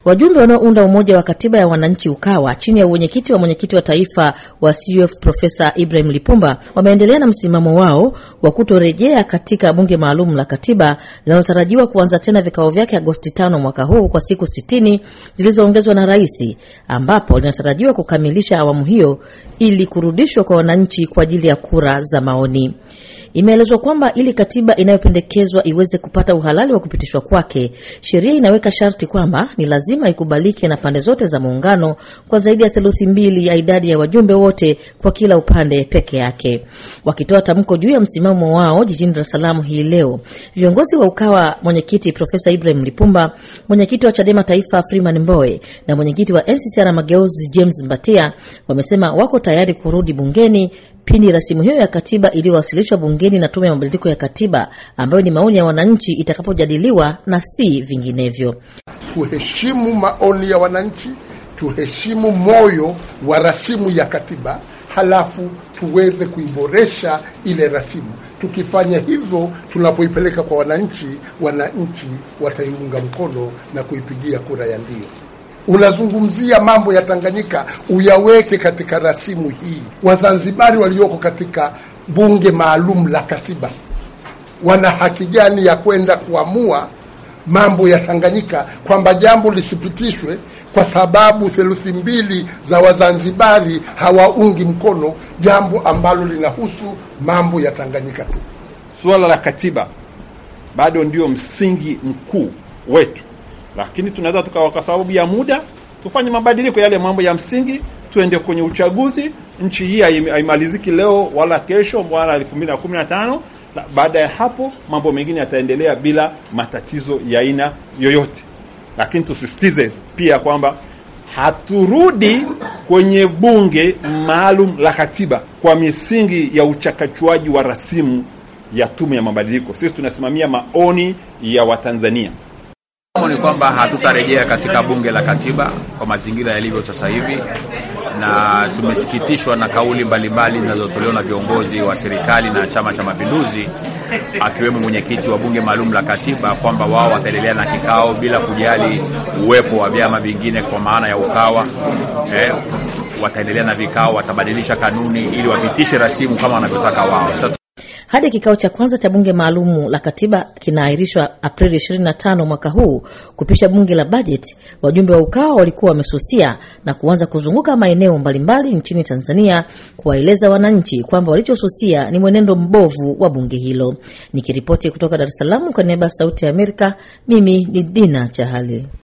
Wajumbe wanaounda Umoja wa Katiba ya Wananchi UKAWA chini ya uwenyekiti wa mwenyekiti wa taifa wa CUF Profesa Ibrahim Lipumba wameendelea na msimamo wao wa kutorejea katika bunge maalum la katiba linalotarajiwa kuanza tena vikao vyake Agosti tano mwaka huu kwa siku sitini zilizoongezwa na rais, ambapo linatarajiwa kukamilisha awamu hiyo ili kurudishwa kwa wananchi kwa ajili ya kura za maoni. Imeelezwa kwamba ili katiba inayopendekezwa iweze kupata uhalali wa kupitishwa kwake, sheria inaweka sharti kwamba ni lazima ikubalike na pande zote za muungano kwa zaidi ya theluthi mbili ya idadi ya wajumbe wote kwa kila upande peke yake. Wakitoa tamko juu ya msimamo wao jijini Dar es Salaam hii leo, viongozi wa UKAWA, mwenyekiti Profesa Ibrahim Lipumba, mwenyekiti wa CHADEMA Taifa Freeman Mbowe na mwenyekiti wa NCCR Mageuzi James Mbatia wamesema wako tayari kurudi bungeni pindi rasimu hiyo ya katiba iliyowasilishwa bungeni na Tume ya Mabadiliko ya Katiba, ambayo ni maoni ya wananchi, itakapojadiliwa na si vinginevyo. Tuheshimu maoni ya wananchi, tuheshimu moyo wa rasimu ya katiba, halafu tuweze kuiboresha ile rasimu. Tukifanya hivyo, tunapoipeleka kwa wananchi, wananchi wataiunga mkono na kuipigia kura ya ndio. Unazungumzia mambo ya Tanganyika, uyaweke katika rasimu hii. Wazanzibari walioko katika bunge maalum la katiba wana haki gani ya kwenda kuamua mambo ya Tanganyika, kwamba jambo lisipitishwe kwa sababu theluthi mbili za Wazanzibari hawaungi mkono jambo ambalo linahusu mambo ya Tanganyika tu. Suala la katiba bado ndio msingi mkuu wetu lakini tunaweza tukawa kwa sababu ya muda tufanye mabadiliko yale mambo ya msingi, tuende kwenye uchaguzi. Nchi hii haimaliziki leo wala kesho wala elfu mbili na kumi na tano. Baada ya hapo mambo mengine yataendelea bila matatizo ya aina yoyote, lakini tusisitize pia kwamba haturudi kwenye bunge maalum la katiba kwa misingi ya uchakachuaji wa rasimu ya tume ya mabadiliko. Sisi tunasimamia maoni ya Watanzania ni kwamba hatutarejea katika bunge la katiba kwa mazingira yalivyo sasa hivi, na tumesikitishwa na kauli mbalimbali zinazotolewa na viongozi wa serikali na Chama cha Mapinduzi, akiwemo mwenyekiti wa bunge maalum la katiba kwamba wao wataendelea na kikao bila kujali uwepo wa vyama vingine kwa maana ya UKAWA. Eh, wataendelea na vikao, watabadilisha kanuni ili wapitishe rasimu kama wanavyotaka wao. Sasa hadi kikao cha kwanza cha bunge maalumu la katiba kinaahirishwa Aprili 25 mwaka huu kupisha bunge la bajeti. Wajumbe wa UKAWA walikuwa wamesusia na kuanza kuzunguka maeneo mbalimbali nchini Tanzania kuwaeleza wananchi kwamba walichosusia ni mwenendo mbovu wa bunge hilo. Nikiripoti kutoka Dar es Salaam kwa niaba ya Sauti ya Amerika, mimi ni Dina Chahali.